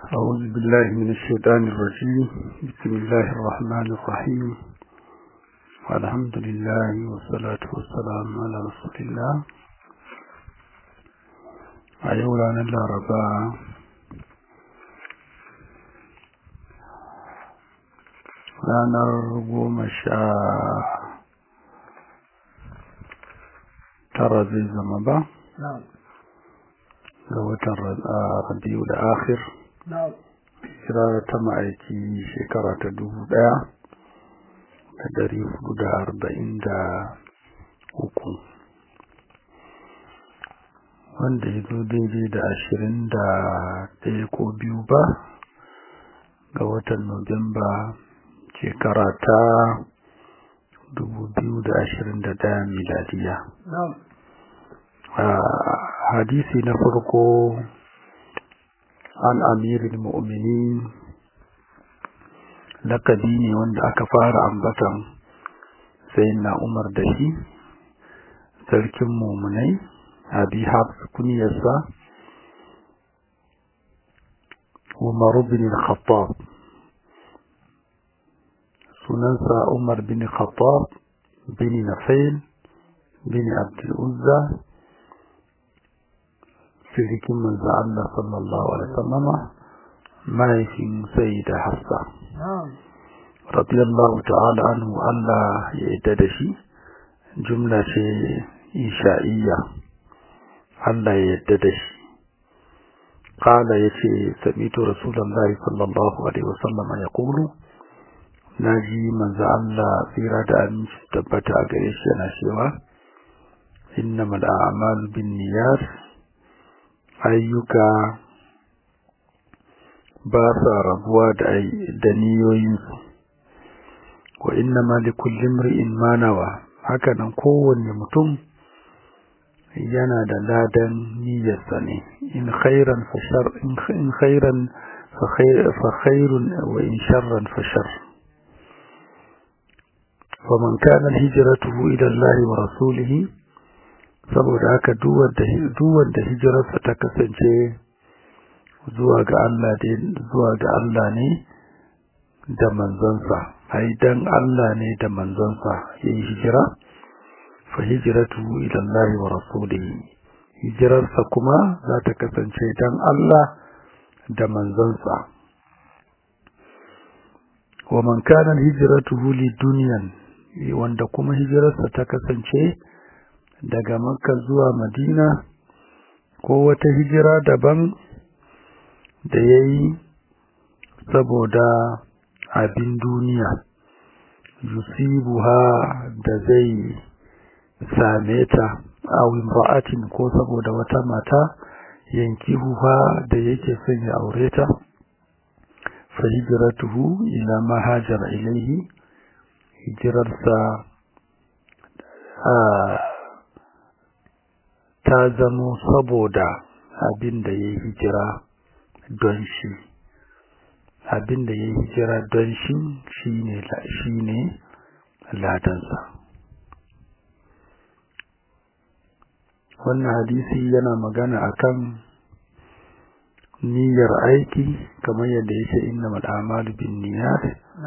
أعوذ بالله من الشيطان الرجيم بسم الله الرحمن الرحيم والحمد لله والصلاة والسلام على رسول الله أيولا نلا ربا ranar goma sha tara zai zama ba ga watan rabiu da akhir kira ta ma'aiki shekara ta dubu daya da dari hudu da arba'in da uku wanda ya zo daidai da ashirin da ɗaya ko biyu ba ga watan Nuwamba shekara ta dubu biyu da ashirin da ɗaya miladiya. hadisi na farko an amirin mu'minin lakabi ne wanda aka fara ambatan sai na umar da shi sarkin mumunai abi hafs kuniyarsa umar bin khattab sunansa umar bin khattab bin nafail bin abdul uzza sirikin manzo Allah sallallahu alaihi wasallama mahaifin sayyida hafsa radiyallahu ta'ala anhu Allah ya yadda da shi jumla ce isha'iyya Allah ya yadda da shi qala yace sami'tu rasulullahi sallallahu alaihi wasallama yaqulu naji manzo Allah tsira da aminci tabbata a gare shi yana cewa innamal a'malu binniyat ayyuka ba sa rabuwa da niyoyinsu wa inna ma li kulli imri'in ma nawa haka nan kowanne mutum yana da ladan niyyarsa ne in khairan fa shar in khairan fa khair fa khairun wa in sharran fa shar faman kana hijratuhu ila Allah wa rasulihi saboda haka duwar da hijirarsa ta kasance zuwa ga Allah zuwa ga Allah ne da manzansa ai dan Allah ne da manzansa yayin hijira fa hijratu ila Allah wa rasulihi hijirarsa kuma za ta kasance dan Allah da manzansa wa man kana hijratuhu li dunyan wanda kuma hijirarsa ta kasance daga makka zuwa madina ko wata hijira daban da ya yi saboda abin duniya yusibuha da zai same ta awin ba'atin ko saboda wata mata yankihuha da yake son ya aure ta fa hijratuhu ila ma hajara ilaihi hijirarsa a ta zamo saboda abin da ya hijira don shi abin da ya hijira don shi shi ne ladansa wannan hadisi yana magana akan niyyar aiki kamar yadda ya ce inna mal'amalu bin niyyat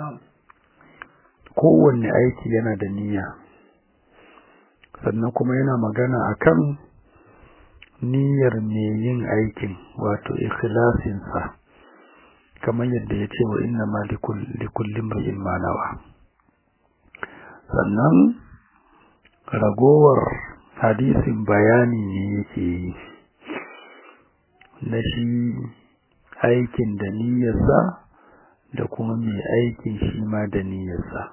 kowanne aiki yana da niyya sannan kuma yana magana akan niyyar mai yin aikin wato ikhlasinsa kamar yadda ya ce wa inna ma likullin ri'in manawa sannan ragowar hadisin bayani ne yake yi na shi aikin da niyyarsa da kuma mai aikin shi ma da niyyarsa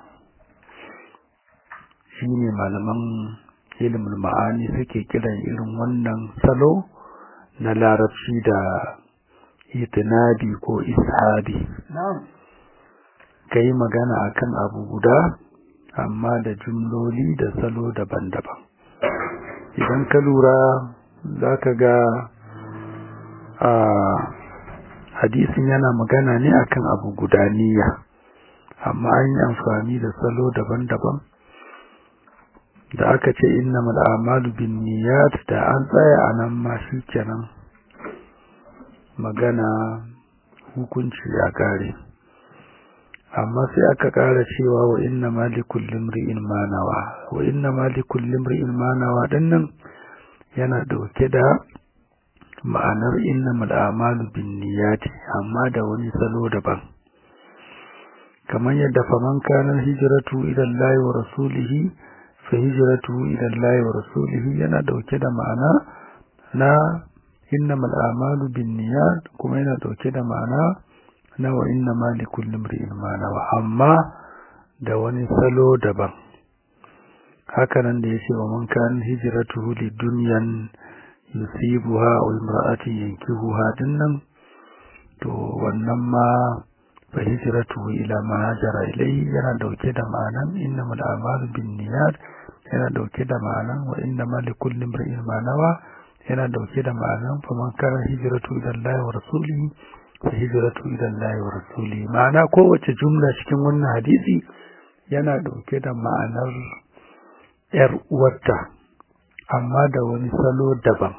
shi ne malaman ilimin ma'ani suke kiran irin wannan salo na larabci da itinadi ko ishabi ka yi magana akan abu guda amma da jumloli da salo daban-daban idan ka lura za ka ga a hadisin yana magana ne akan abu guda niyya amma an yi amfani da salo daban-daban da aka ce innamal a'malu binniyat da an tsaya anan ma kenan magana hukunci ya kare amma sai aka kara cewa wa inna malikul limri'in manawa wa inna malikul limri'in manawa dinnan yana dauke da ma'anar innamal a'malu binniyati amma da wani salo daban kamar yadda faman kana hijratu ila Allah wa rasulihi fa hijratu ila Allah wa rasulihi yana dauke da ma'ana na innamal a'malu binniyat kuma yana dauke da ma'ana na wa inna ma likulli imrin ma nawa amma da wani salo daban haka nan da yace wa man kana hijratuhu lidunyan yusibuha aw imra'atin yankihuha dinnan to wannan ma fa hijratuhu ila ma hajara ilayhi yana dauke da ma'anan innamal a'malu binniyat yana dauke da ma'anan wa inna ma likulli imrin ma nawa yana dauke da ma'anan fa man kana hijratu ila Allah wa rasulihi fa hijratu ila Allah wa rasulihi ma'ana kowace jumla cikin wannan hadisi yana dauke da ma'anar yar uwarta amma da wani salo daban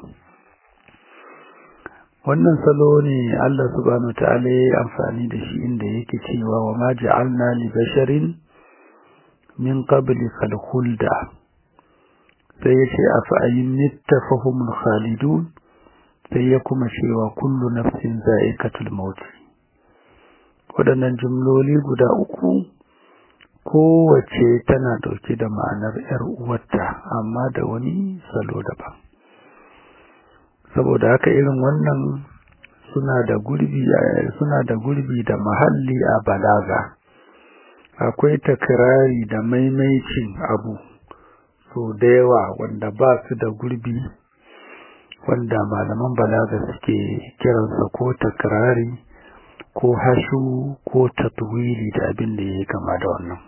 wannan salo ne Allah subhanahu ta'ala ya amfani da shi inda yake cewa wa ma ja'alna li basharin min qablika al-khulda sai ya ce afa ayin nittafahumul khalidun sai ya kuma cewa kullu nafsin za'iqatul maut waɗannan jumloli guda uku kowace tana dauke da ma'anar yar uwarta amma da wani salo daban saboda haka irin wannan suna da gurbi suna da gurbi da mahalli a balaga akwai takrari da maimaicin abu so da yawa wanda ba su da gurbi wanda malaman balaga suke kiransa ko takrari ko hashu ko tatwili da abin da ya kama da wannan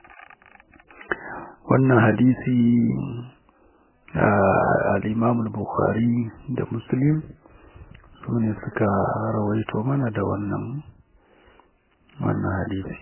wannan hadisi al-imam al-bukhari da muslim su ne suka rawaito mana da wannan wannan hadisi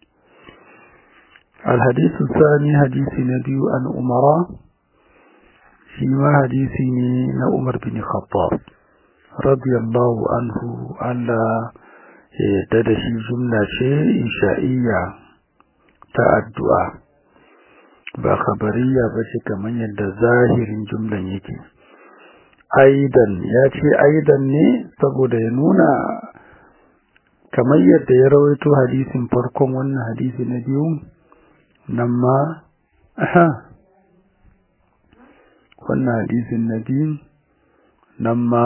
الحديث الثاني حديث نبي عن أمراء فيما حديث عمر بن خطاب رضي الله عنه على تدشي جملة إنشائية تأدعى ba khabariya ba ce kamar yadda zahirin jumlan yake aidan ya ce aidan ne saboda ya nuna kamar yadda ya rawaito hadisin farkon wannan hadisi na biyu nan ma aha wannan hadisin na biyu nan ma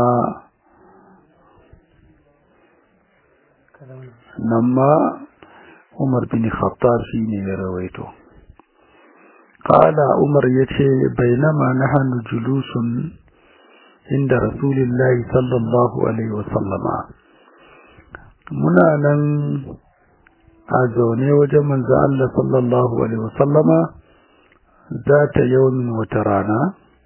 nan ma Umar bin Khattab shi ne ya rawaito qala Umar yace bainama nahnu julusun inda Rasulullahi sallallahu alaihi wasallama muna nan a zaune wajen manzo Allah sallallahu alaihi wasallama zata yawmin wata rana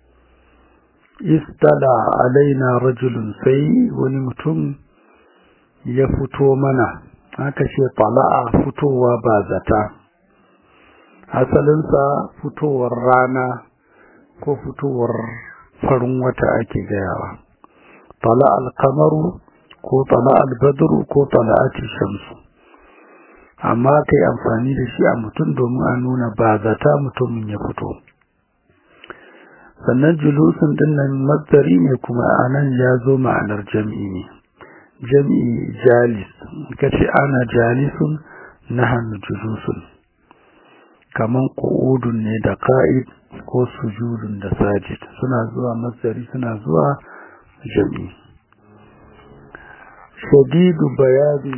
istala alaina rajulun sai wani mutum ya fito mana aka ce tala'a fitowa ba zata asalinsa fitowar rana ko fitowar farin wata ake gayawa tala alkamaru ko tala albadru ko tala'ati shamsu amma kai amfani da shi a mutum domin a nuna ba zata mutumin ya fito sannan julusun dinnan mazdari ne kuma anan ya zo ma'anar jam'i ne jam'i jalis kace ana jalisun nahnu julusun kaman qu'udun ne da qa'id ko sujudun da sajid suna zuwa mazdari suna zuwa jam'i shadidu bayadi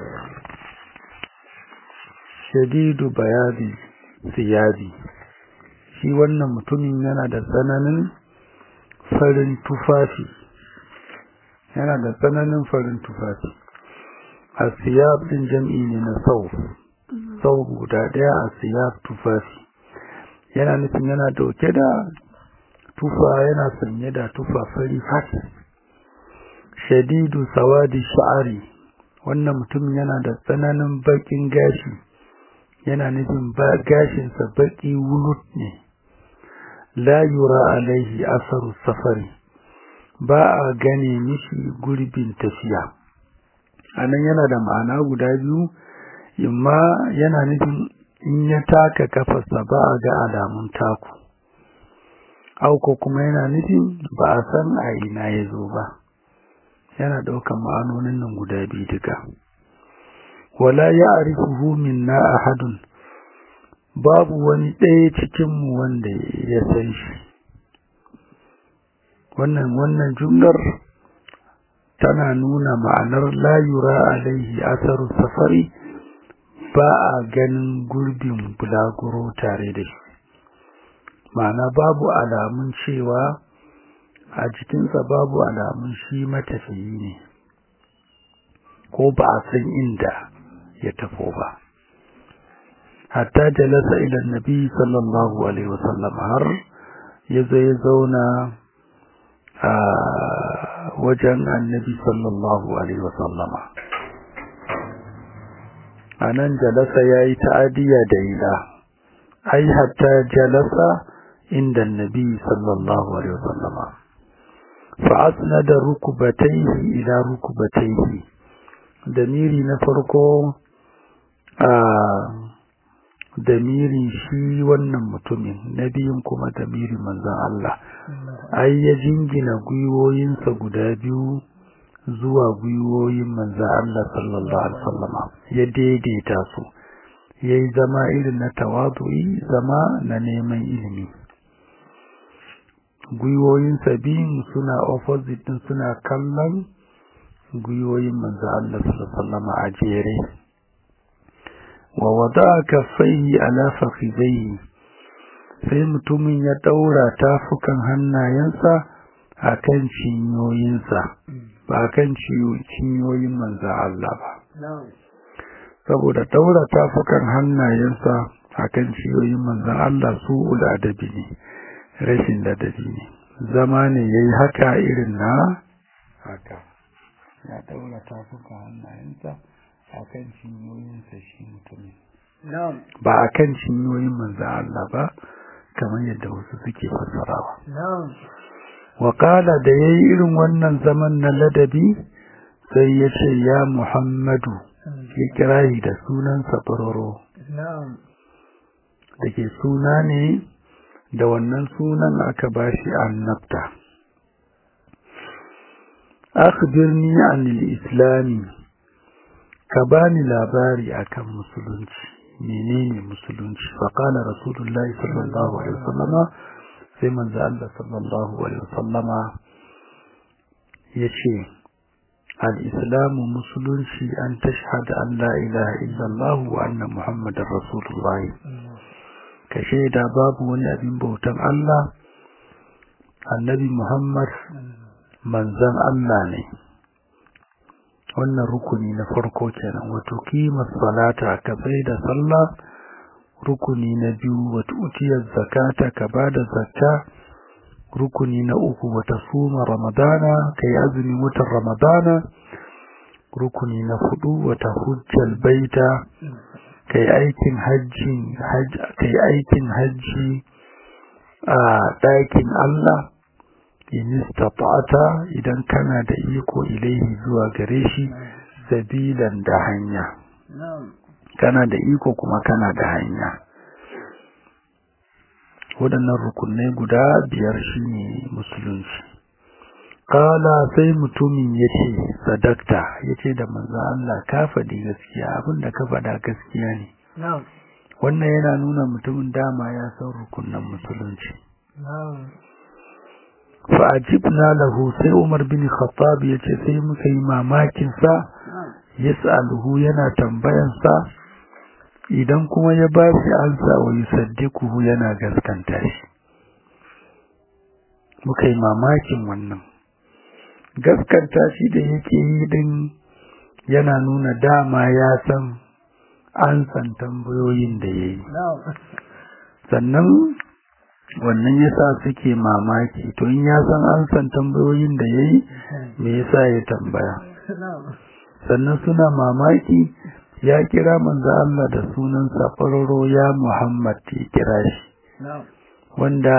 shadidu bayadi siyabi shi wannan mutumin yana da tsananin farin tufafi yana da tsananin farin tufafi a siyab din jam'i ne na sau sau guda daya a siyab tufafi yana nufin yana dauke da tufa yana sanye da tufa fari fati shadidu sawadi sha'ari wannan mutum yana da tsananin bakin gashi yana nufin ba gashinsa baki wulut ne la yura alaihi asaru safari ba a gane mishi gurbin tafiya anan yana da ma'ana guda biyu imma yana nufin in ya taka kafarsa ba a ga alamun taku auko kuma yana nufin ba a san a ina ya zo ba yana ɗaukan ma'anonin nan guda biyu duka wala ya arifuhu minna ahadun babu wani ɗaya cikinmu wanda ya san shi wannan wannan jumlar tana nuna ma'anar la yura alaihi asaru safari ba a ganin gurbin bulaguro tare da shi ma'ana babu alamun cewa a jikinsa babu alamun shi matafiyi ne ko ba a san inda ya tafo ba hatta jalasa ila nabi sallallahu alaihi wasallam har ya zo ya zauna a wajen annabi sallallahu alaihi wasallama a nan jalasa ya yi ta'adiyya da ila ai hatta jalasa inda annabi sallallahu alaihi wasallama فأسند ركبتيه إلى ركبتيه damiri na farko a damiri shi wannan mutumin na biyun kuma damiri manzan Allah ai ya jingina gwiwoyinsa guda biyu zuwa gwiwoyin manzan Allah sallallahu alaihi wasallama ya daidaita su yayi zama irin na tawadu'i zama na neman ilimi gwiwoyinsa biyun suna opposite din suna kallon gwiwoyin manzo Allah sallallahu alaihi a jere wa wada'a kaffaihi ala fakhidaihi sai mutumin ya daura tafukan hannayensa akan cinyoyinsa ba akan cinyoyin manzo Allah ba saboda daura tafukan hannayensa akan cinyoyin manzo Allah su adabi ne rashin ladabi ne zama ne yayi haka irin na haka ya daura tafuka hannayensa a kan cinyoyinsa shi mutumin ba a kan cinyoyin manzo Allah ba kamar yadda wasu suke fassarawa Wakala da ya yi irin wannan zaman na ladabi sai ya ce ya Muhammadu ya kira shi da sunansa faroro da ke suna ne da wannan sunan aka bashi annabta akhbirni anil islami ka bani labari akan musulunci menene musulunci fa qala rasulullah sallallahu alaihi wasallama sai manzo Allah sallallahu alaihi wasallama yace al-islamu musulunci an tashhada an la ilaha illallah wa anna muhammadar rasulullah ka shaida babu wani abin bautan Allah annabi Muhammad manzan Allah ne wannan rukuni na farko kenan wato kimar salata ka bai da sallah rukuni na biyu wato utiyar zakata ka bada zakka rukuni na uku wata suma ramadana kai azumin watan ramadana rukuni na hudu wata hujjal baita kai aikin hajji kai aikin hajji a ɗakin Allah in istata'ata idan kana da iko ilaihi zuwa gare shi sabilan da hanya kana da iko kuma kana da hanya waɗannan rukunai guda biyar shine musulunci kala sai mutumin ya ce sadakta ya ce da manzo Allah ka faɗi gaskiya abinda ka faɗa gaskiya ne wannan yana nuna mutumin dama ya san rukunan musulunci fa'ajibna lahu sai Umar bin Khattab ya ce sai muka yi mamakin sa yas'aluhu yana tambayan sa idan kuma ya ba shi ansa wa yusaddiquhu yana gaskanta shi muka yi mamakin wannan gaskanta shi da yake yi din yana nuna dama ya san an san tambayoyin da ya yi sannan wannan yasa suke mamaki to in ya san an san tambayoyin da ya yi me yasa ya tambaya sannan suna mamaki ya kira manzo Allah da sunan safararo ya Muhammad ya kira shi wanda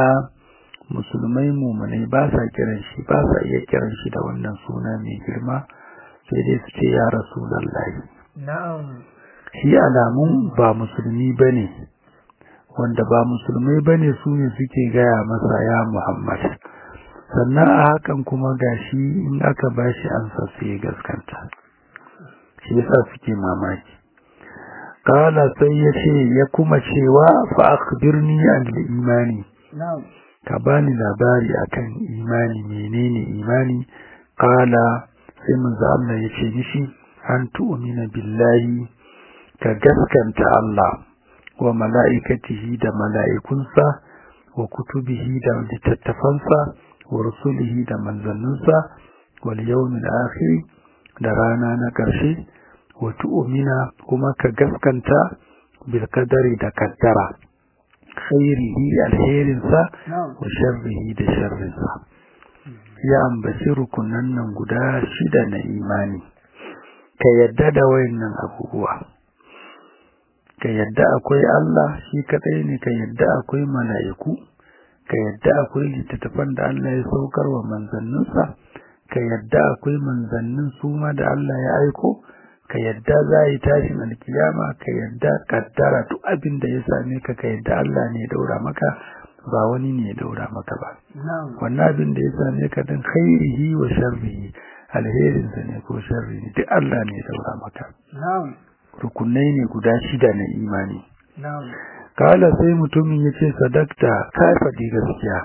musulmai mumunai ba sa kiran shi ba sa iya kiran shi da wannan suna mai girma sai dai su ce ya rasulullahi na'am shi alamun ba musulmi bane wanda ba musulmai bane su ne suke gaya masa ya Muhammad sannan a hakan kuma gashi in aka bashi ansa sai ya gaskanta shi yasa suke mamaki kala sai ya ce ya kuma cewa fa akhbirni an imani na'am ka bani labari akan imani menene imani kala sai manzo Allah ya ce mishi an tu'mina billahi ka gaskanta Allah wa mala'ikatihi da mala'ikunsa wa kutubihi da littattafansa wa rusulihi da manzanninsa wal yawmil akhir da rana na ƙarshe wa tu'mina kuma ka gaskanta bil qadari da kaddara khairihi alherinsa na'am wa sharrihi da sharrinsa ya ambaci rukunan nan guda shida na imani ka yadda da wayannan abubuwa ka yadda akwai Allah shi kadai ne ka yadda akwai mala'iku ka yadda akwai littattafan da Allah ya saukar wa manzanninsa ka yadda akwai manzannin su ma da Allah ya aiko ka yadda za a yi tashin alkiyama ka yadda kaddara duk abin da ya same ka ka yadda Allah ne ya daura maka ba wani ne ya daura maka ba na'am wannan abin da ya same ka din khairihi wa sharrihi alherin sa ne ko sharri ne duk Allah ne ya daura maka na'am rukunai ne guda shida na imani na'am kala sai mutumin ya ce sadakta ka faɗi gaskiya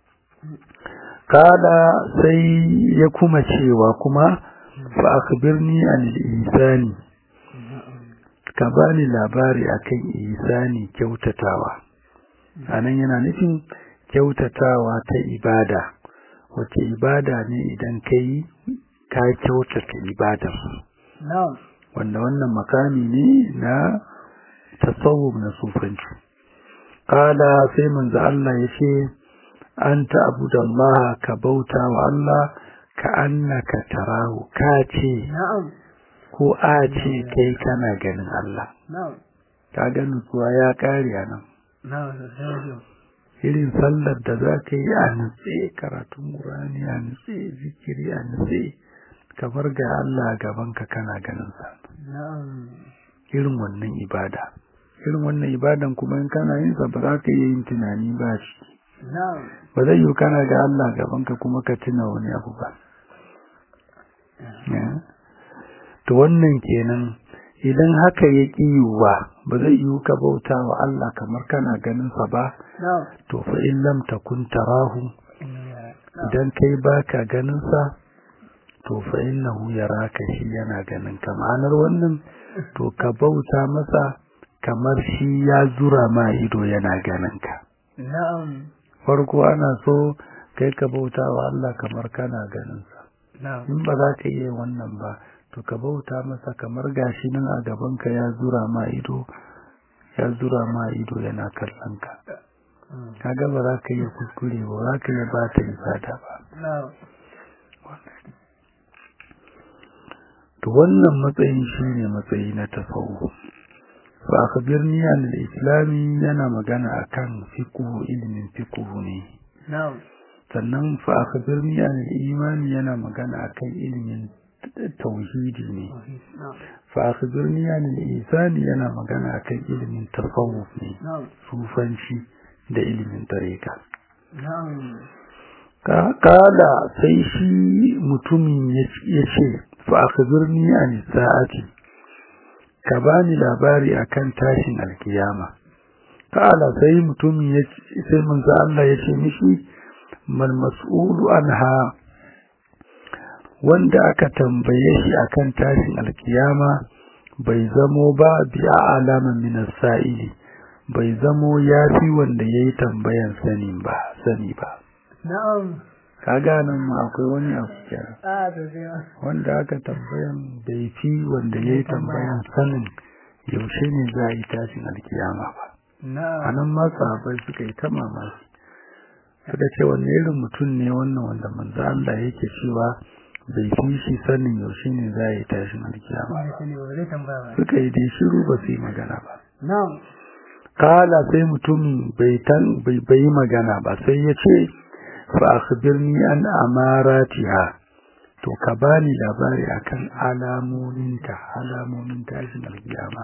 kala sai ya kuma cewa kuma fa akhbirni an ihsani ka bani labari akan ihsani kyautatawa anan yana nufin kyautatawa ta ibada wace ibada ne idan kai ka kyautata ibadar na'am wanda wannan makami ne na tasawuf na sufanci kala sai manzo Allah yace anta abudallaha ka bauta wa Allah ka annaka tarahu ka ce na'am ko a ce kai kana ganin Allah na'am ka ga nutsuwa ya kare a nan na'am sosai irin sallar da za ka yi a nutse karatun Qur'ani a nutse zikiri a nutse kamar ga Allah gaban ka kana ganin sa na'am irin wannan ibada irin wannan ibadan kuma in kana yin sa ba za ka iya yin tunani ba shi na'am ba zai yi kana ga Allah gaban ka kuma ka tuna wani abu ba Ya. to wannan kenan idan haka ya ƙi yiwuwa ba zai yiwu ka bauta wa Allah kamar kana ganin sa ba na'am to fa in lam takun tarahu idan kai baka ganin sa to fa innahu yaraka shi yana ganin ka ma'anar wannan to ka bauta masa kamar shi ya zura ma ido yana ganin ka na'am farko ana so kai ka bauta wa Allah kamar kana ganin sa na'am in ba za ka iya wannan ba to ka bauta masa kamar gashi nan a gaban ka ya zura ma ido ya zura ma ido yana kallon ka kaga ba za ka iya kuskure ba za ka iya ba ta ibada ba na'am to wannan matsayin shine matsayi na tasawuf fa akhbirni an al-islami yana magana akan fiqh ilmin fiqh ne na'am sannan fa akhbirni an al-imani yana magana akan ilmin tauhidi ne na'am fa akhbirni an al-ihsan yana magana akan ilmin tasawuf ne na'am sufanci da ilmin tariqa na'am ka kala sai shi mutumin ya ce fa akhbirni an sa'ati ka bani labari akan tashin alkiyama kala sai mutumin ya ce sai manzo Allah ya ce mishi mal mas'ulu anha wanda aka tambaye shi akan tashin alkiyama bai zamo ba bi alama min as-sa'ili bai zamo yafi wanda yayi tambayan sani ba sani ba na'am ka ganin mu akwai wani abu kenan a sosai ma wanda aka tambayan bai fi wanda yayi tambayan sanin yaushe ne za a yi tashin alkiyama ba na'am anan ma sahabbai suka yi ta mamaki suka ce wanne irin mutum ne wannan wanda manzo Allah yake cewa bai fi shi sanin yaushe ne za a yi tashin alkiyama ba shi ne ba zai tambaya ba suka yi dai shiru ba su yi magana ba na'am kala sai mutumin bai tan bai bai magana ba sai ya ce fa akhbirni an amaratiha to ka bani labari akan alamominta alamomin tashin alkiyama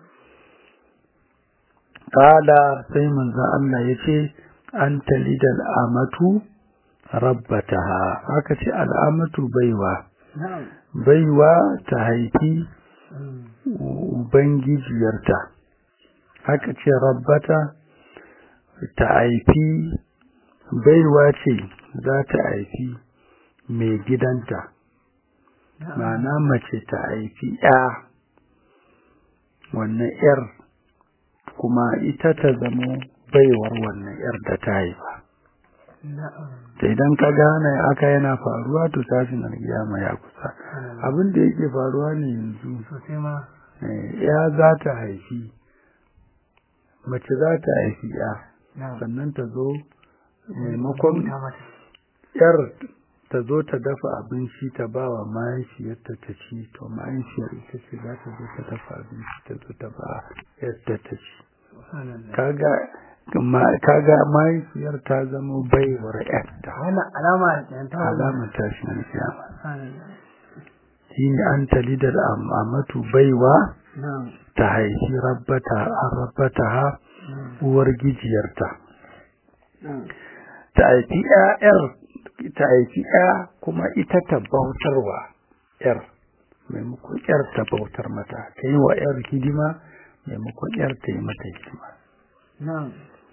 kala sai manzo Allah yace an talidal amatu rabbataha aka ce al'amatu baiwa na'am baiwa ta haifi Mm. ubangijiyarta aka ce rabbata ta haifi baiwa ce za ta haifi mai gidanta na'am ma'ana mace ta haifi ya wannan yar kuma ita ta zamo baiwar wannan yar da ta haifa na'am da idan ka gane aka yana faruwa to tashin alkiyama ya kusa abin da yake faruwa ne yanzu sosai ma eh, ya za ta haifi mace za ta haifi ya na'am sannan ta zo maimakon Rubuta mata. yar ta zo ta dafa abinci ta ba wa mahaifiyarta ta ci to mahaifiyar ita ce za ta zo ta dafa abinci ta zo ta ba yadda ta ci Subhanallah. kaga ma- kaga mahaifiyar ta zama baiwar yarta wannan alama kenan ta alamar tashin alkiyama Subhanallah. shine an talidar amatu baiwa na'am ta haifi rabbata an rabbata ha na'am uwar gijiyarta na'am ta haifi ƴaƴar ta haifi ƴa kuma ita ta bautarwa ƴar maimakon ƴar ta bautar mata ta yi wa ƴar hidima maimakon ƴar ta yi mata hidima na'am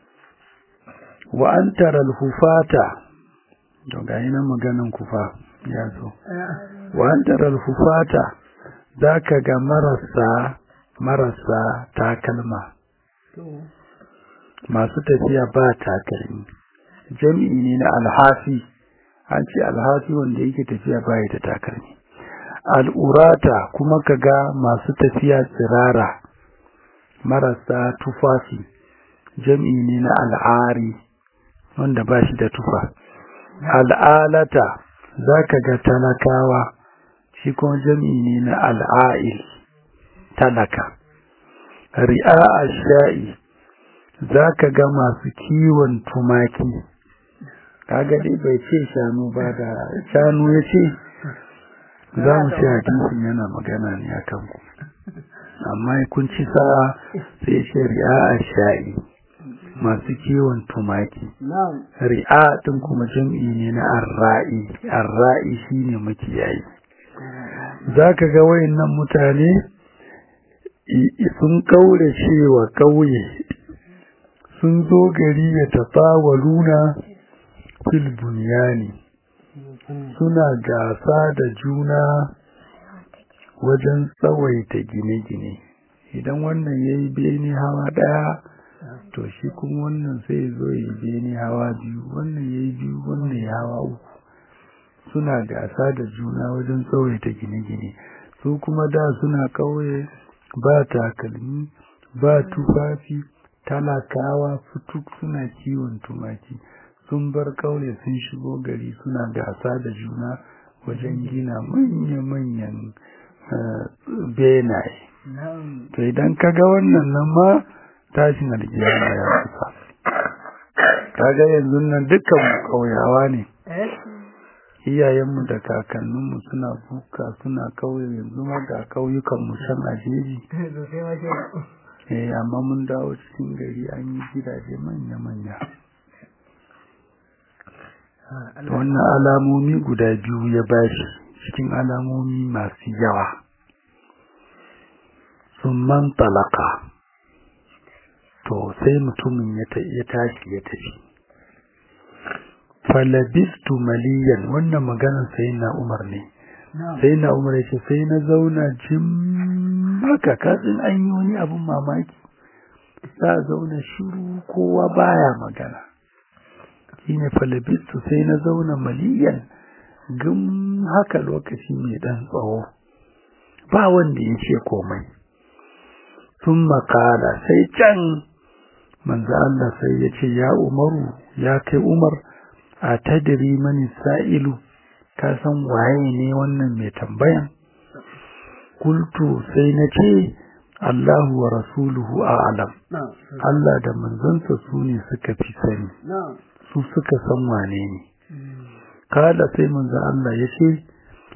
wa an tara hufata to ga yi nan maganin kufa ya zo Eh, wa an tara hufata za ka ga marasa marasa takalma to masu tafiya ba takalmi jami'i ne na alhafi an ce alhafi wanda yake tafiya ba da takalmi al'urata kuma kaga masu tafiya tsirara marasa tufafi jami'i ne na al'ari wanda ba shi da tufa al'alata za ka ga talakawa shi kuma jami'i ne na al'a'il talaka ri'a a sha'i za ka ga masu kiwon tumaki kaga dai bai ce shanu ba da shanu ya ce za mu ce hadisin yana magana ne a kanku amma kun ci sa'a sai ce ri'a a sha'i masu kiwon tumaki na'am ri'a ɗin kuma jam'i ne na arra'i arra'i shine makiyayi za ka ga wayannan mutane i- i- sun kaure cewa ƙauye sun zo gari ya tafawaluna fil bunyani suna gasa da juna wajen tsawaita gine-gine idan wannan ya yi bene hawa ɗaya to shi kuma wannan sai zo ya yi bene hawa biyu wannan ya yi biyu wannan ya hawa uku suna gasa da juna wajen tsawaita gine-gine su kuma da suna ƙauye ba takalmi ba tufafi talakawa fituk suna kiwon tumaki sun bar ƙauye sun shigo gari suna gasa da juna wajen gina manya-manyan eh, benaye na'am to idan ka ga wannan nan ma tashin alkiyama ya kusa kaga yanzu nan dukkan mu ƙauyawa ne eh iyayenmu da kakanninmu suna buka suna kauye yanzu ma ga kauyukanmu can a jeji sosai ma kenan eh amma mun dawo cikin gari an yi gidaje manya-manya Ah, Da Allah wannan alamomi guda biyu ya bashi cikin alamomi masu yawa sun man talaka to sai mutumin ya ta- ya tashi ya tafi falabistu maliyan wannan maganar sai na umar ne na'am sai na umar ya ce sai na zauna jim haka katsin an yi wani abin mamaki za a zauna shiru kowa baya magana shine falabistu sai na zauna maliyan gum haka lokaci mai dan tsawo ba wanda ya ce komai sun makala sai can manzo Allah sai ya ce ya umaru ya kai umar a tadiri mani sa'ilu ka san waye ne wannan mai tambayan kultu sai na ce Allahu wa rasuluhu a'lam na'am Allah da manzansa su ne suka fi sani na'am su suka san wane ne Mm. kala sai manzo Allah ya ce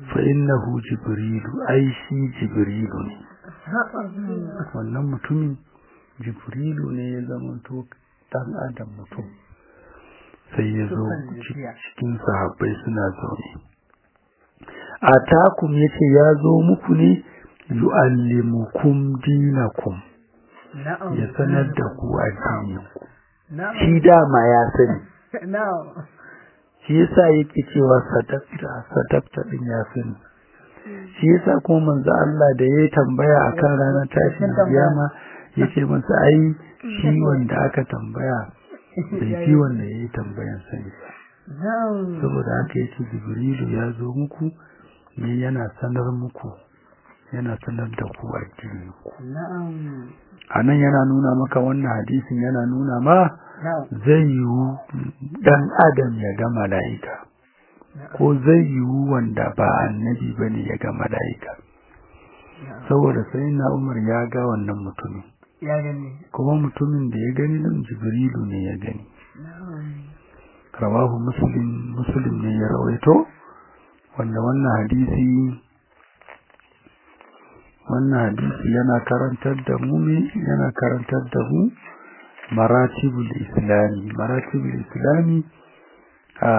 fa innahu jibrilu ai shi jibrilu ne wannan mutumin jibrilu ne ya zama to dan adam mutum sai ya zo cikin sahabbai suna zaune a takum ya ce ya zo muku ne yu'allimukum dinakum ya sanar da ku addininku shi dama ya sani shi yasa yake cewa sadaqta sadaqta din ya sani shi yasa kuma manzo Allah da yayi tambaya akan ranar tashin kiyama yace masa ai shi wanda aka tambaya bai fi wanda yayi tambayan sani ba saboda haka yace Jibrilu ya zo muku ne yana sanar muku yana sanar da ku addini ku anan yana nuna maka wannan hadisin yana nuna ma zai yiwu dan adam ya ga mala'ika ko zai yiwu wanda ba annabi bane ya ga mala'ika saboda sai na umar ya ga wannan mutumin ya gani kuma mutumin da ya gani nan jibrilu ne ya gani rawahu muslim muslim ne ya rawaito wanda wannan hadisi wannan hadisi yana karantar da mu ne yana karantar da mu maratibul islami maratibul islami a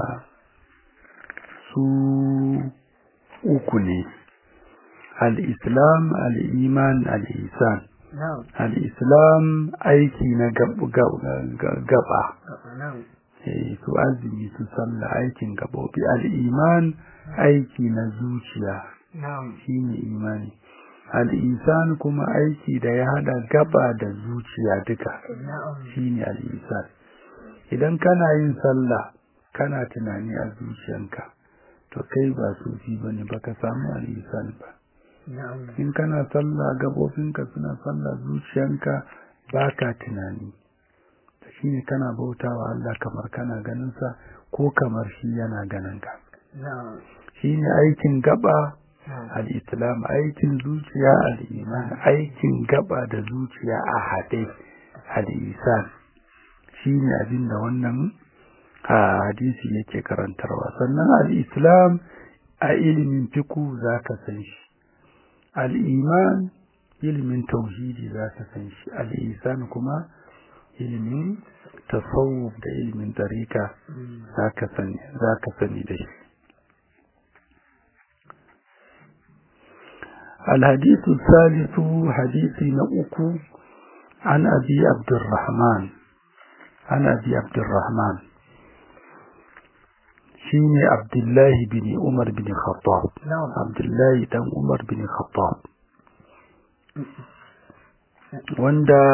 su uku ne al-islam al-iman al-ihsan al-islam aiki na gaba su azumi su sallah aikin gabobi al-iman aiki na zuciya shine imani al-ihsan kuma aiki da ya hada gaba da zuciya duka shine al-ihsan idan kana yin sallah kana tunani a zuciyanka to kai ba sufi bane baka samu al-ihsan ba in kana sallah gabobinka suna sallah zuciyanka baka tunani shine kana bautawa Allah kamar kana ganin sa ko kamar shi yana ganin ka shine aikin gaba al-islam aikin zuciya al-iman aikin gaba da zuciya a hade al-isan shine abinda wannan hadisi yake karantarwa sannan al-islam a ilimin fiqh zaka san shi al-iman ilimin tauhidi zaka san shi al-isan kuma ilimin tasawuf da ilimin tarika zaka sani zaka sani da shi الحديث الثالث حديث نأكو عن أبي عبد الرحمن عن أبي عبد الرحمن شيني عبد الله بن عمر بن الخطاب نعم عبد الله بن عمر بن الخطاب وندا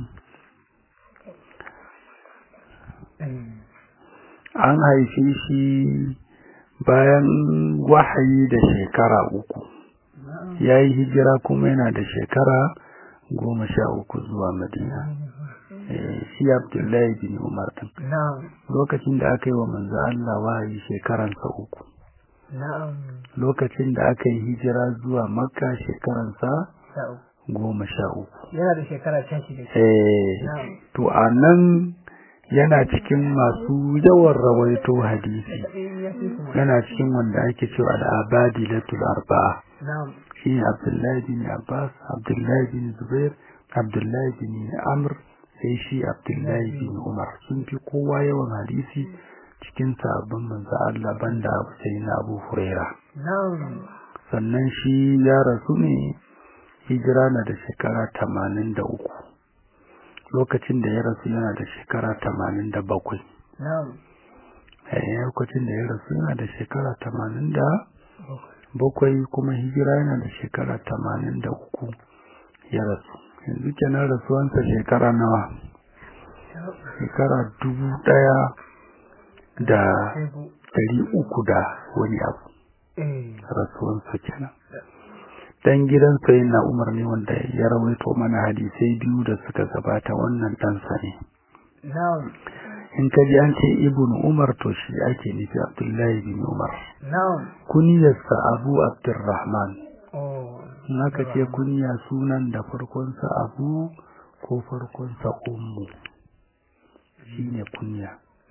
an haife shi bayan wahayi da shekara uku ya yi hijira kuma yana da shekara goma sha uku zuwa madina shi abdullahi bin umar din na'am lokacin da aka yi wa manzo Allah wahayi shekaransa uku na'am lokacin da aka yi hijira zuwa makka shekaransa sa'u goma sha uku yana da shekara sha shida eh na'am to a nan yana cikin masu yawan rawaito hadisi ya fi kuma yana cikin wanda ake cewa al-abadilatul arba'a na'am shi ne Abdullahi bin Abbas, Abdullahi bin Zubair, Abdullahi bin Amr, sai shi Abdullahi bin Umar sun fi kowa yawan hadisi cikin sabon manzo Allah banda sai na Abu Huraira. na'am Sannan shi ya rasu ne hijira na da shekara tamanin da uku. Lokacin da ya rasu yana da shekara tamanin da bakwai. na'am Eh, Lokacin da ya rasu yana da shekara tamanin da bakwai kuma hijira yana da shekara tamanin da uku ya rasu yanzu kenan rasuwansa shekara nawa shekara dubu daya da sai bu dari uku da wani abu eh rasuwansa kenan dan gidan sai na umar ne wanda ya rawaito mana hadisai biyu da suka gabata wannan ɗansa ne na'am in ka ji an ce ibn umar to shi ake nufi abdullahi bin umar na'am kuniyarsa abu abdurrahman oh in aka ce kunya sunan da farkonsa abu ko farkonsa ummu shine kunya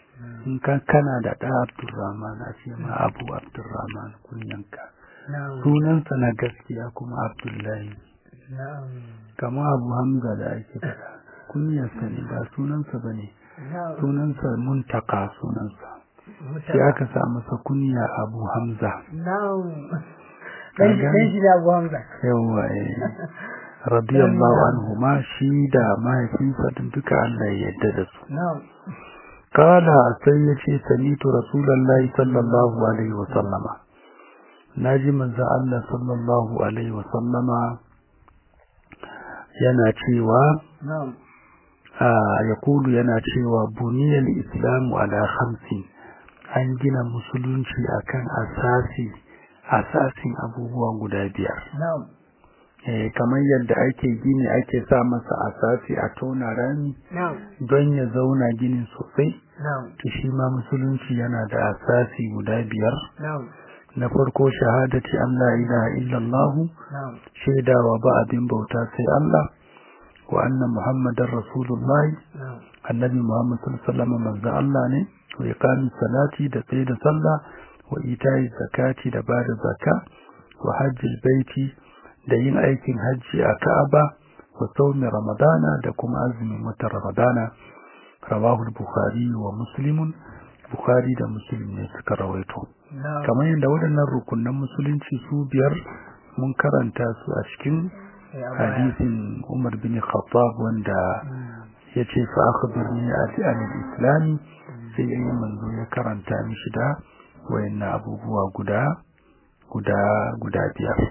in ka kana da ɗa abdurrahman a ce ma abu abdurrahman kunyanka na'am sunansa na gaskiya kuma abdullahi na'am kama abu hamza da ake faɗa kunyarsa ne ba sunansa ba ne na'am sunansa muntaka sunansa Mutaka. sai aka sa masa kunya abu hamza na'am dan shi dan shi da Abu Hamza yawa eh radiyallahu anhu ma shi da mahaifinsa din duka Allah ya yarda da su na'am kala sai ya ce samitu rasulullahi sallallahu alaihi wa sallama naji manzo Allah sallallahu alaihi wa sallama yana cewa na'am ya kulu yana cewa buniyar islamu ala hamsin an gina musulunci akan asasi asasin abubuwa guda biyar na'am eh kamar yadda ake gini ake sa masa asasi a tona rami na'am don ya zauna ginin sosai na'am to shi ma musulunci yana da asasi guda biyar na'am na farko shahadati an la ilaha illallah na'am shaidawa ba abin bauta sai Allah wa anna muhammadar rasulullah na'am annabi muhammad sallallahu alaihi wasallam manzo Allah ne wa iqamis salati da tsaye da sallah wa ita'i zakati da bada zakka wa hajjil baiti da yin aikin hajji a Ka'aba wa saumi Ramadana da kuma azumin watan Ramadana rawahu al-Bukhari wa Muslim Bukhari da Muslim ne suka rawaito na'am kamar yadda waɗannan rukunan musulunci su biyar mun karanta su a cikin Eh, a baya. hadisin Umar bin Khattab wanda Mm. yace fa akhbirni an al-islam sai yayin manzo ya karanta mishi da wayannan abubuwa guda guda guda biyar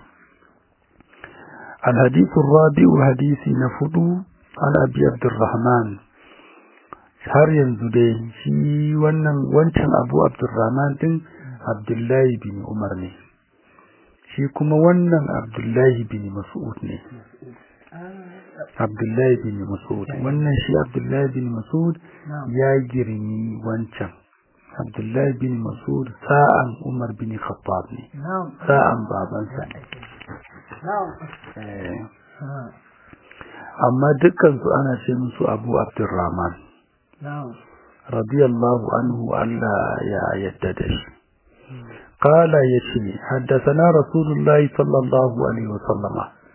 الحديث الرابع حديث نفضو عن أبي عبد الرحمن har yanzu dai shi wannan wancan abu abdurrahman din abdullahi bin umar ne shi kuma wannan abdullahi bin mas'ud ne abdullahi bin mas'ud wannan shi abdullahi bin mas'ud na'am ya girmi wancan abdullahi bin mas'ud sa'an umar bin khattab ne na'am sa'an babansa ne na'am Eh, Ah, amma dukkansu ana ce musu abu abdurrahman na'am radiyallahu anhu Allah ya yadda da shi qala yace haddathana rasulullahi sallallahu alaihi wasallam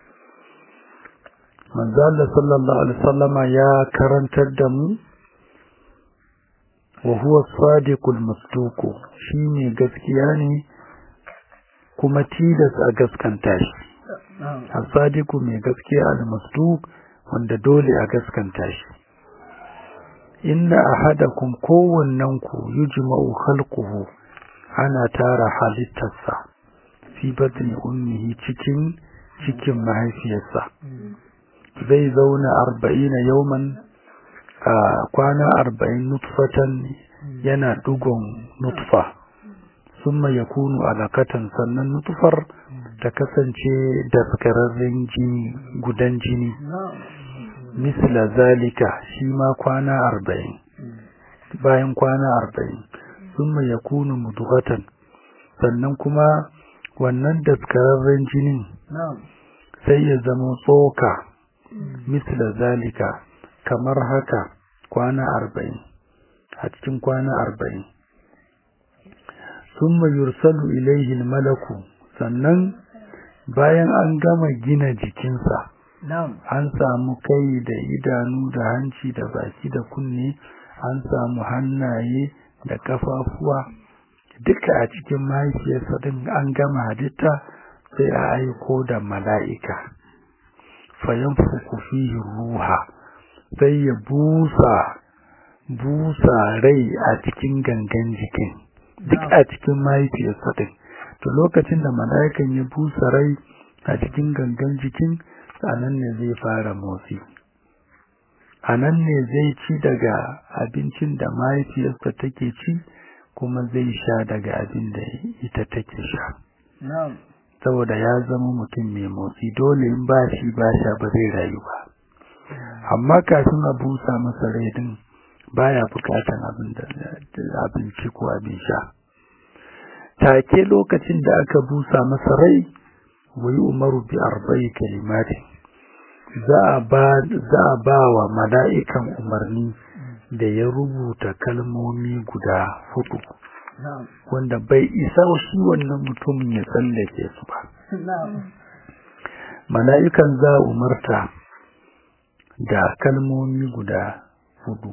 manzo Allah sallallahu alaihi wasallama ya karantar da mu wa huwa sadiqul masduq shine gaskiya ne kuma tilas a gaskanta shi na'am asadiku mai gaskiya al-masduq wanda dole a gaskanta shi inna ahadakum kowannen ku yujma'u khalquhu ana tara halittarsa fi batni ummihi cikin cikin mahaifiyarsa Mm. zai zauna arba'ina yauman a kwana arba'in nutfatan yana dugon nutfa summa yakunu alakatan sannan nutfar ta kasance daskararren jini gudan jini na'am misla zalika shi ma kwana arba'in bayan kwana arba'in summa yakunu mudghatan sannan kuma wannan daskararren jinin na'am sai ya zama tsoka misla zalika kamar haka kwana arba'in a cikin kwana arba'in summa yursalu ilaihi malaku sannan bayan an gama gina jikinsa na'am an samu kai da idanu da hanci da baki da kunne an samu hannaye da kafafuwa duka a cikin mahaifiyarsa din an gama halitta sai a aiko da mala'ika fayanfuku fihi ruha sai ya busa busa rai a cikin gangan jikin duk a cikin mahaifiyarsa din to lokacin da mala'ikan ya busa rai a cikin gangan jikin a nan ne zai fara motsi a nan ne zai ci daga abincin da mahaifiyarsa take ci kuma zai sha daga abin da ita take sha na'am saboda ya zama mutum mai motsi dole in ba shi ba sha ba zai rayu ba amma kafin a busa masa rai din baya bukatan abin da abinci ko abin sha take lokacin da aka busa masa rai wai umaru bi arba'i kalimati za a ba za a ba wa mala'ikan umarni da ya rubuta kalmomi guda hudu na'am wanda bai isa shi wannan mutumin ya tsallake su ba na'am mala'ikan za umarta da kalmomi guda hudu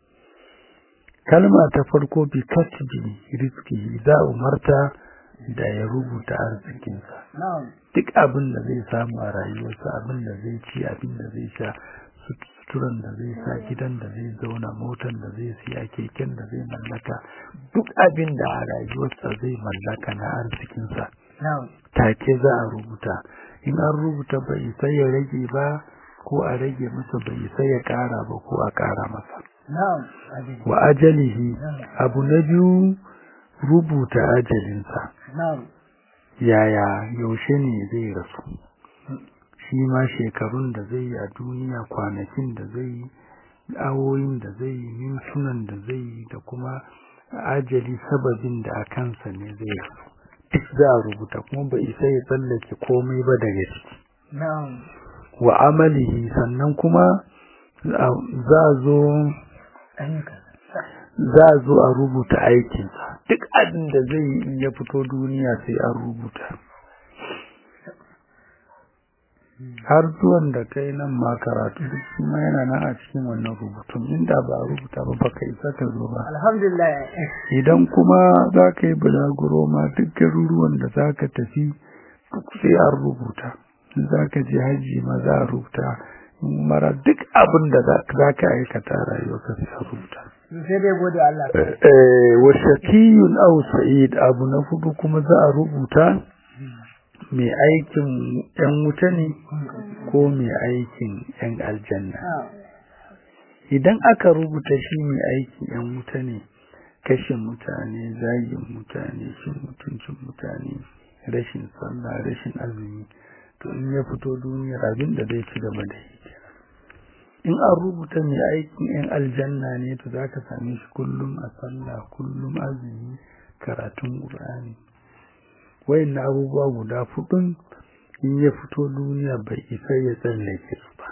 kalma ta farko bi katbi rizki za umarta da ya rubuta arzikinsa na'am duk abin da zai samu a rayuwarsa abin da zai ci abin da zai sha suturan da zai sa gidan da zai zauna motar da zai siya keken da zai mallaka duk abin da a rayuwarsa zai mallaka na arzikinsa na'am take za a rubuta in an rubuta bai sai ya rage ba ko a rage masa bai sai ya kara ba ko a kara masa na'am ajali wa ajalihi abu na biyu rubuta ajalinsa na'am yaya yaushe ne zai rasu shi ma shekarun da zai yi a duniya kwanakin da zai yi awoyin da zai yi mintunan da zai yi da kuma ajali sababin da a kansa ne zai rasu duk za a rubuta kuma bai isa ya tsallake komai ba daga ciki na'am wa amalihi sannan kuma za a zo ayyuka za a zo a rubuta aikinsa duk abin da zai yi in ya fito duniya sai an rubuta har zuwan da kai nan ma karatu duk shi ma yana nan a cikin wannan rubutun inda ba a rubuta ba baka isa ka zo ba alhamdulillah idan kuma za ka yi bulaguro ma duk garuruwan da za ka tafi duk sai an rubuta in za ka je hajji ma za a rubuta in mara duk abin da za ka aikata rayuwa ka sai a rubuta sai dai gode Allah eh wa shakiyun aw sa'id abu na hudu kuma za a rubuta mai aikin yan wuta ne ko mai aikin yan aljanna idan aka rubuta shi mai aikin yan wuta ne kashe mutane zagin mutane cin mutuncin mutane rashin sallah rashin azumi to in ya fito duniyar abin da zai ci gaba da yi in an rubuta mai aikin yan aljanna ne to za ka same shi kullum a sallah kullum azumi karatun ƙur'ani wayan abubuwa guda fudun in ya fito duniya bai isa ya tsallake su ba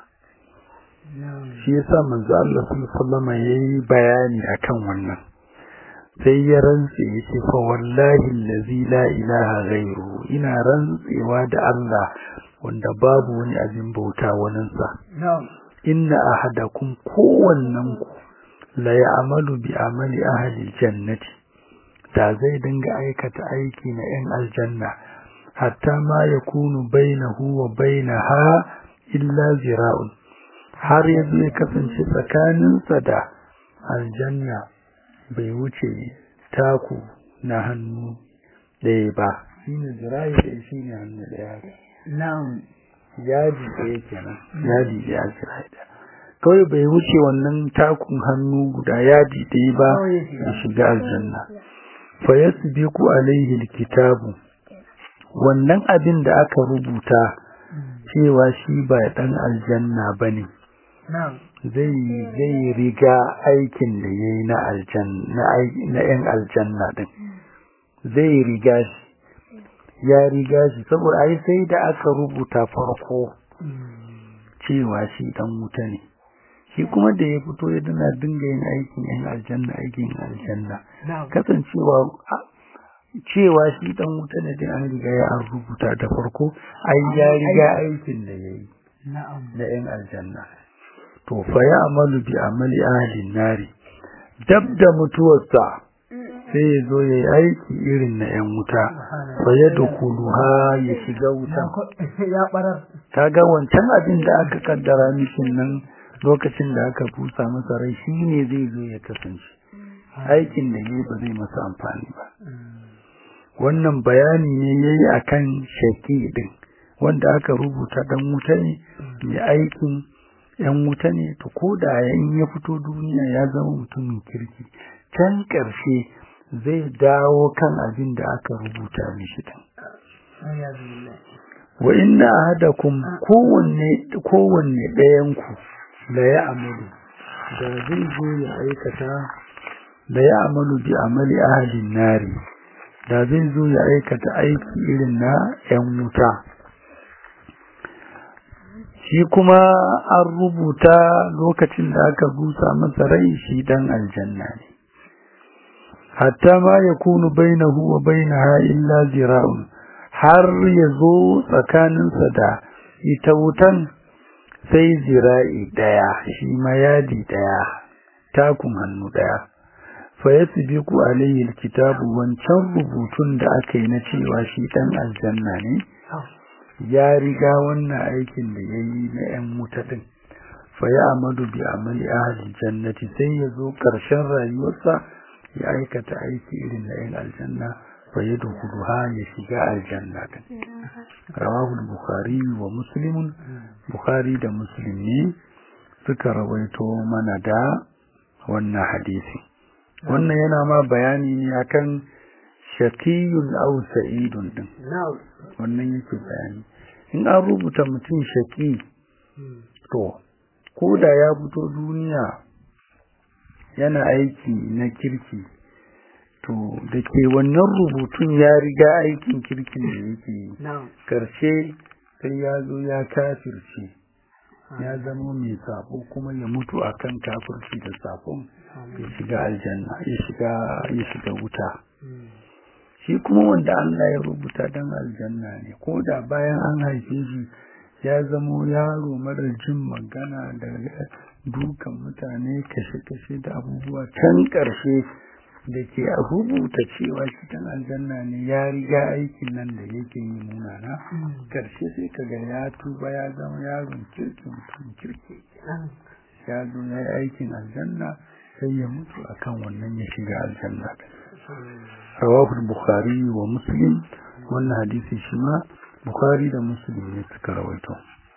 shi yasa manzo Allah sallallahu alaihi yayi bayani akan wannan sai ya rantse yace fa wallahi allazi la ilaha ghairu ina rantsewa da Allah wanda babu wani abin bauta waninsa inna ahadakum kowannen ku la ya'malu bi amali ahli jannati da zai dinga aikata aiki na 'yan aljanna hatta ma yakunu bainahu wa bainaha illa zira'un har yanzu ya kasance tsakaninsa da aljanna bai wuce taku na hannu ɗaya ba shine zira'i ɗaya shine hannu ɗaya na'am yadi ɗaya kenan yadi ɗaya zira'i ɗaya kawai bai wuce wannan takun hannu guda yadi ɗaya ba ya shiga aljanna fa yasbiqu alaihi alkitabu wannan abin da aka rubuta cewa shi ba dan aljanna bane zai zai riga aikin da yayi na aljanna na yan aljanna din zai riga shi ya riga shi saboda ai sai da aka rubuta farko cewa shi dan wuta ne shi kuma da ya fito ya dana dinga yin aikin yan aljanna aikin aljanna kasancewa cewa shi dan wuta ne din an riga ya an rubuta da farko ai ya riga aikin da yayi na yan aljanna to fa ya amalu bi amali ahli nari dab da mutuwarsa sai ya zo ya yi aiki irin na yan wuta fa ya dukuluha ya shiga wuta kaga wancan abin da aka kaddara mishin nan lokacin da aka busa masa rai shi ne zai zo ya kasance aikin da yayi ba zai masa amfani ba wannan bayani ne yayi akan shaki din wanda aka rubuta dan wuta ne mai aikin yan wuta ne to koda yayin ya fito duniya ya zama mutumin kirki can karshe zai dawo kan abin da aka rubuta mishi din wa inna ahadakum kowanne kowanne ɗayan ku da ya amalu da zai zo ya aikata da ya amalu bi amali ahalin nari da zai zo ya aikata aiki irin na ‘yan wuta shi kuma an rubuta lokacin da aka busa masa rai shi dan aljanna ne hatta ma yakunu bainahu wa bainaha illa zira'un har yazo tsakaninsa da ita wutan sai zira'i daya shi ma yadi daya takun hannu daya fa yasbiqu alayhi alkitabu wancan rubutun da aka yi na cewa shi dan aljanna ne ya riga wannan aikin da yayi na yan wuta din fa ya amadu bi amali ahli jannati sai yazo karshen rayuwarsa ya aikata aiki irin na yan aljanna fa yadkhuluha ya shiga aljanna din rawahu al-bukhari wa muslim bukhari da muslim ne suka rawaito mana da wannan hadisi wannan yana ma bayani ne akan shakiyun aw sa'idun din wannan yake bayani in an rubuta mutum shaki to ko da ya fito duniya yana aiki na kirki to da ke wannan rubutun ya riga aikin kirkin da yake yi karshe sai ya zo ya kafirce ya zama mai sabo kuma ya mutu akan kafirci da sabon ya shiga aljanna ya shiga ya shiga wuta shi kuma wanda Allah ya rubuta dan aljanna ne ko da bayan an haife shi ya zamo yaro marar jin magana da dukan mutane kashe-kashe da abubuwa can ƙarshe da ke rubuta cewa shi dan aljanna ne ya riga aikin nan da yake yi munana ƙarshe sai ka ga ya tuba ya zama yaron kirkin mutum kirki ya zo ya yi aikin aljanna sai ya mutu akan wannan ya shiga aljanna rawahu bukhari wa muslim wannan hadisi shi ma bukhari da muslim ne suka rawaito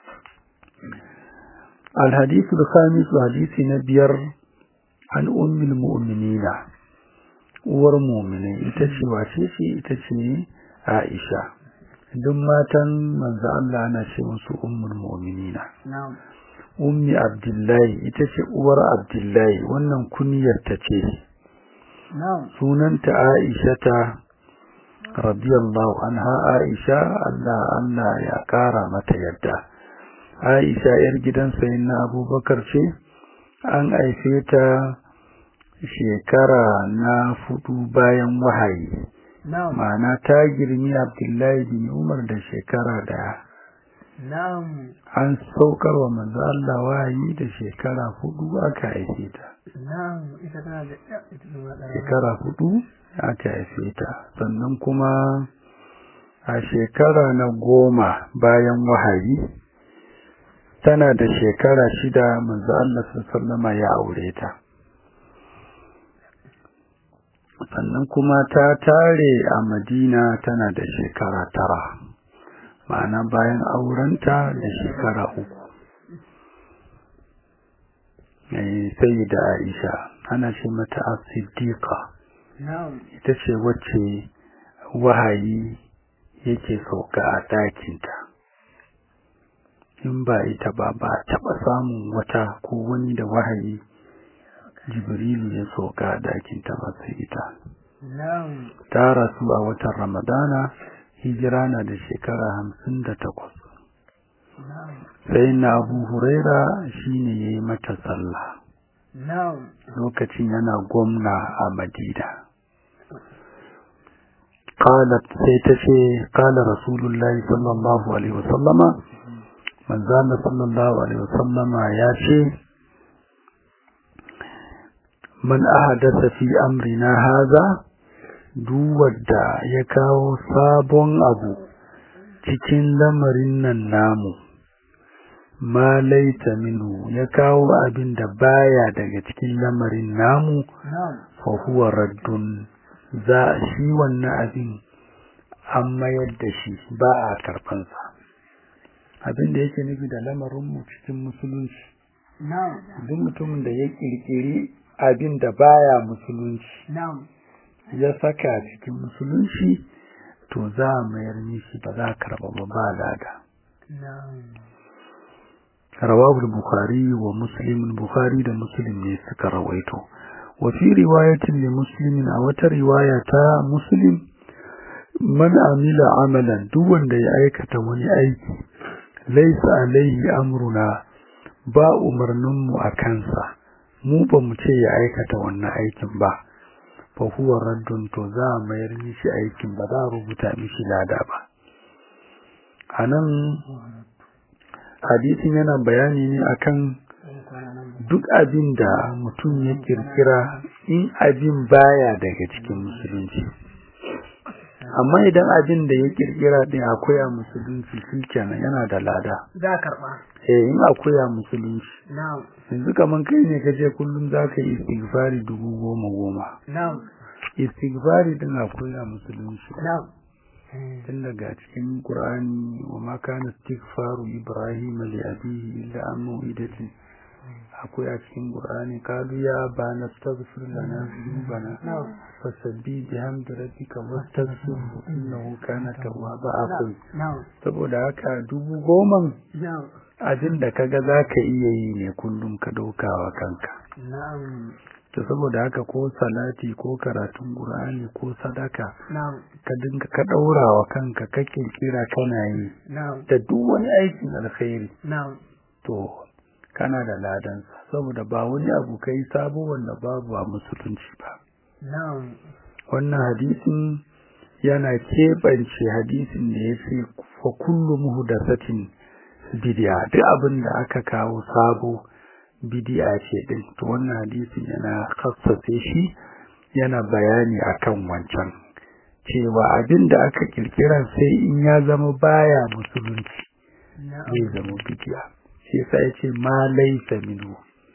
الحديث الخامس حديث نبير عن أم المؤمنين uwar mu'mini ita ce wace ce ita ce Aisha duk matan manzo Allah ana ce musu ummul mu'minina ummi abdullahi ita ce uwar abdullahi wannan kunyar ta ce sunanta Aisha ta radiyallahu anha Aisha Allah Allah ya kara mata yadda Aisha yar gidan sayyidina Abubakar ce an aife ta shekara na fudu bayan wahayi ma'ana ta girmi Abdullahi bin Umar da shekara daya an saukar wa manzo Allah wahayi da shekara hudu aka haife ta shekara hudu aka haife ta sannan kuma a shekara na goma bayan wahayi tana da shekara shida manzo Allah sallama ya aure ta sannan kuma ta tare a Madina tana da shekara tara ma'ana bayan aurenta da shekara uku sai da Aisha ana ce mata as-siddiqa ita ce wacce wahayi yake sauka a ɗakinta in ba ita ba ba taɓa samun wata ko wani da wahayi jibrilu ya sauka a ɗakinta ba sai ita ta rasu a watan ramadana hijira na da shekara hamsin da takwas sai na abu huraira shine ya yi mata sallah lokacin yana gwamna a madina قالت سيتشي قال رسول الله صلى الله عليه وسلم من زال صلى الله عليه وسلم ياشي من أحدث في أمرنا هذا دوّد يكاو sabon abu cikin lamarin nan namu ma laita minhu ya kawo abin da baya daga cikin lamarin namu fa huwa raddun za shi wannan abin an mayar da shi ba a karfansa abin da yake nufi da lamarinmu cikin musulunci duk mutumin da ya kirkiri abin da baya musulunci ya saka cikin musulunci to za a mayar mishi ba za a karba ba ba lada rawahu bukhari wa muslim bukhari da muslim ne suka rawaito وفي رواية لمسلم أو رواية مسلم من عمل عملا دون دي أيكة وني أيكي laisa alaihi amruna ba umarninmu a kansa mu ba mu ce ya aikata wannan aikin ba fa huwa raddun to za a mayar mishi aikin ba za a rubuta mishi lada ba anan hadisin yana bayani ne akan duk abin da mutum ya kirkira in abin baya daga cikin musulunci amma idan abin da ya kirkira din akwai a musulunci shikenan yana da lada za karba eh in akwai a musulunci na'am yanzu kaman kai ne kace kullum zaka yi istighfari dubu goma goma na'am istighfari din akwai a musulunci na'am tun daga cikin qur'ani wa ma kana istighfaru ibrahim li abihi illa an mu'idatin akwai a cikin qur'ani kalu ya bana astaghfir lana dhunubana na'am fasabbi bihamdi rabbika wastaghfirhu innahu kana tawwaba akwai na'am saboda haka dubu goman na'am abin da kaga zaka iya yi ne kullum ka daukawa kanka na'am to saboda haka ko salati ko karatun qur'ani ko sadaka na'am ka dinga ka daurawa kanka kake kira kana yi na'am da duk wani aikin alkhairi na'am to kana da ladan saboda ba wani abu kai sabo wanda babu a musulunci ba na'am wannan hadisin yana keɓance hadisin da ya ce fa kullu muhdathatin bid'a duk abin da aka kawo sabo bid'a ce din to wannan hadisin yana khassace shi yana bayani akan wancan cewa abin da aka kirkira sai in ya zama baya musulunci na'am zai zama bid'a shi yasa yace ma laysa minhu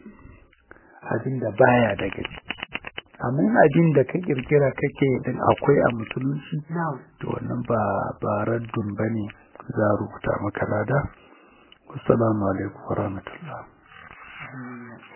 abin da baya daga ciki amma in abin da ka kirkira kake din akwai a musulunci na'am to wannan ba ba raddun bane za a rubuta maka lada assalamu alaikum warahmatullahi